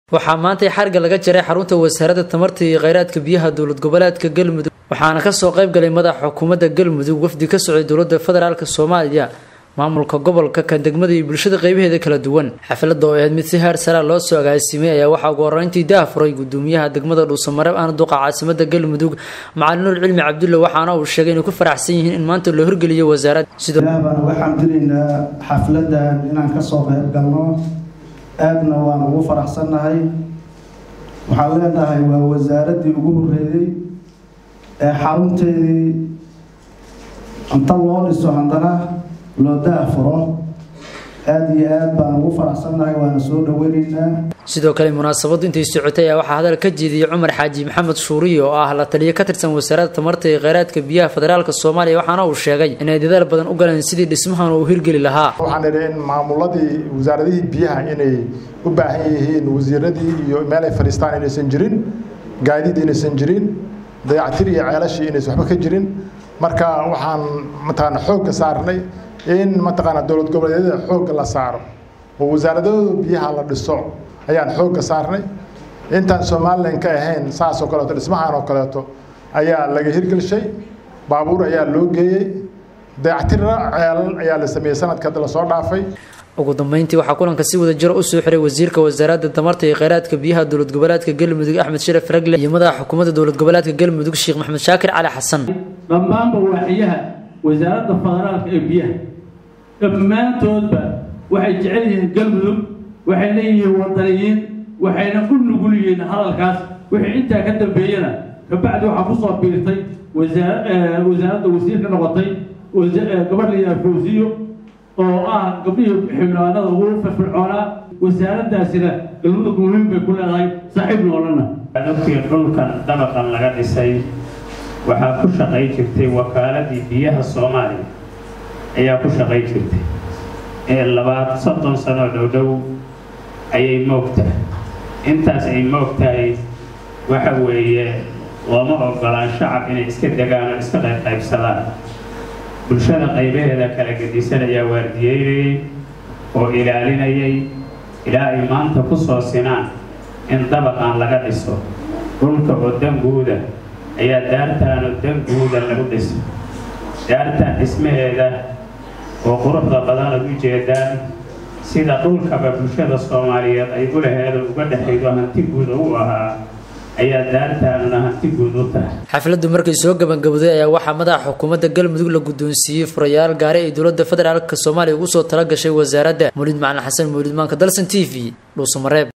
waxaa maantay xarga laga jaray xarunta wasaaradda tamarta iyo kheyraadka biyaha dowlad goboleedka galmudug waxaana kasoo qayb galay madaxa xukuumadda galmudug wafdi ka socday dowlada federaalk soomaaliya maamulka gobolka kan degmada iyo bulshada qeybaheeda kala duwan xafladda oo ahayd mid si heer saraa loo soo agaasimay ayaa waxaa ugu horeyntii daa furay gudoomiyaha degmada dhuusamareeb aana duqa caasimada galmudug macalin nuur cilmi cabdulle waxaana uu sheegay inay ku faraxsan yihiin in maanta loo horgeliyo wasaaradda baan waxaan diraynaa xafladan inaan kasoo qayb galno aadna waan ugu faraxsannahay waxaan leenahay waa wasaaraddii ugu horeeyey ee xarunteedii inta loo dhiso haddana loo daafuro aada iyo aad baan ugu faraxsannahay waana soo dhaweyneynaa sidoo kale munaasabaddu intay socotay ayaa waxaa hadal ka jeediyey cumar xaaji maxamed shuuriye oo ah la taliyo ka tirsan wasaaradda tamarta iyo kheyraadka biyaha federaalk soomaaliya waxaana uu sheegay inay dadaal badan u galeen sidii dhismahan uu hirgeli lahaa waxaan idhi in maamuladii wasaaradihii biyaha inay u baahan yihiin wasiiradii iyo meel ay fadhiistaan inaysan jirin gaadiid inaysan jirin dayactir iyo ceelashii inaysan waxba ka jirin marka waxaan mataqaana xoogga saarnay in mataqaana dowlad goboleedyada xoogga la saaro oo wasaaradooda biyaha la dhiso ayaan xoogga saarnay intaan somalilan ka ahayn saas oo kaleeto dhismahan oo kaleeto ayaa laga hirgelshay baabuur ayaa loo geeyey dayactirra ceelal ayaa la sameeyey sanadka hadda lasoo dhaafay ugu dambeyntii waxaa kulanka si wada jiro usoo xiray wasiirka wasaaradda tamarta iyo kheyraadka biyaha dowlad goboleedka galmudug axmed sharaf ragle iyo madaxa xukuumadda dowlad goboleedka galmudug sheekh maxamed shaakir cali xasan dhammaanba waaxiyaha wasaaradda federaalka ee biyaha dhammaantoodba waxay jecel yihiin galmudug waxay leeyihiin wadaniyiin waxayna u nugul yihiin hadalkaas wixii intaa ka dambeeyana kabacdi waxaa kusoo biirtay wasaaradda wasiirka noqotay gabadh layihaha fawsiyo oo ah gabdhihii xildhibaanada ugu firfircoonaa wasaaraddaasina galmudug muhiim bay ku leedahay saaxiib noolana dadkii dhulkan dabaqan laga dhisay waxaa ku shaqay jirtay wakaaladii biyaha soomaaliya ayaa ku shaqay jirtay ee labaad soddon sanoo dhowdhow ayay moogtahay intaas ay moog tahay waxa weeye looma ogolaan shacab inay iska degaan oo iska qaybqaybsadaan bulshada qaybaheeda kala gedisan ayaa waardiyeynayay oo ilaalinayay ilaa ay maanta ku soo sinaan in dabaqan laga dhiso dhulka oo danguuda ayaa daartaanoo danguuda lagu dhisay daartan dhismaheeda oo quruxda badan ad u jeedaan sida dhulkaba bulshada soomaaliyeed ay u laheedo uga dhexaydo hanti guud u ahaa ayaa daartaanuna hanti guud u tahay xafladdu markay soo gabangabowday ayaa waxaa madaxa xukuumadda galmudug la guddoonsiiyey furayaal gaari ay dowladda federaalk soomaaliya ugu soo tala gashay wasaaradda mawlid macalin xasan mawlid maanka dalsan t v dhuusamareeb